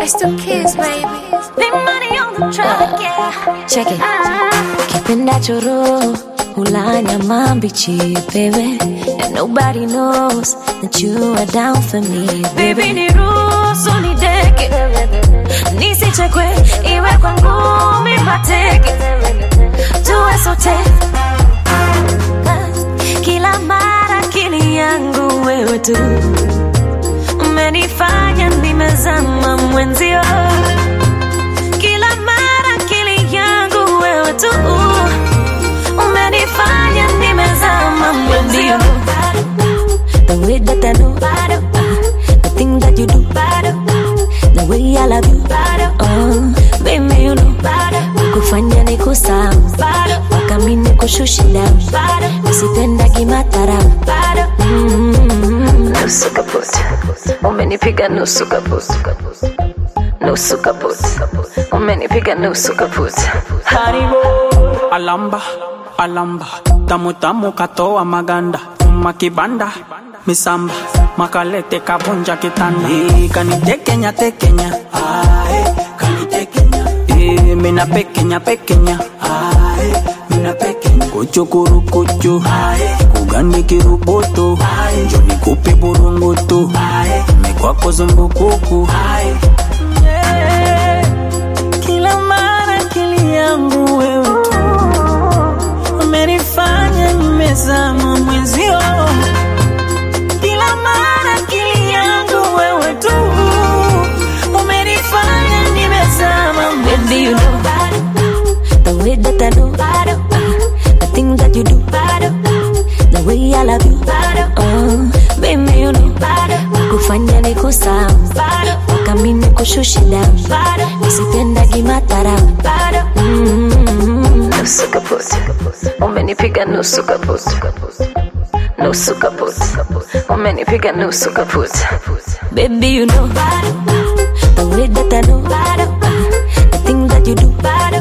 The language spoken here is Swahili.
It's the kids, baby. Big money on the track, yeah. Check it. Ah. Kipenda choro hula nyama mbichi baby and nobody knows that you are down for me Baby baby niruhusu nideke, nisichekwe, iwe kwa ngumi mateke, tuwe sote kila mara akili yangu wewe tu umenifanya nimezama mwenzio kila mara akili yangu wewe tu umenifanya nimezama mwenzio the way that I know the thing that you do the way I love you oh baby you know kufanya ni kusahau mpaka mimi nikushushe down nisipenda kimatara nusu kaput umenipiga nusu kaput nusu kaput umenipiga nusu kaput Haribo alamba alamba tamu tamu katoa maganda makibanda misamba makalete kabunja kitanda Eh, kanitekenya tekenya Ae, kanitekenya Eh, mina pekenya pekenya Ae, mina pekenya kuchukuru kuchu kugani kiruboto njoni kupe burungutu mekwako zumbukuku Yeah. Kila mara akili yangu wewe tu umenifanya nimezama mwenzio. Kila mara akili yangu wewe tu umenifanya nimezama Baby, you mwenzio. know the way that I know the thing that you do, the way I love you. Oh, baby, you know kufanya ni kusahau mpaka mimi nikushushe down, nisipenda kimatara. Mm. nusu kaput umenipiga nusu kaput nusu kaput umenipiga nusu kaput Baby, you know the way that I know the thing that you do,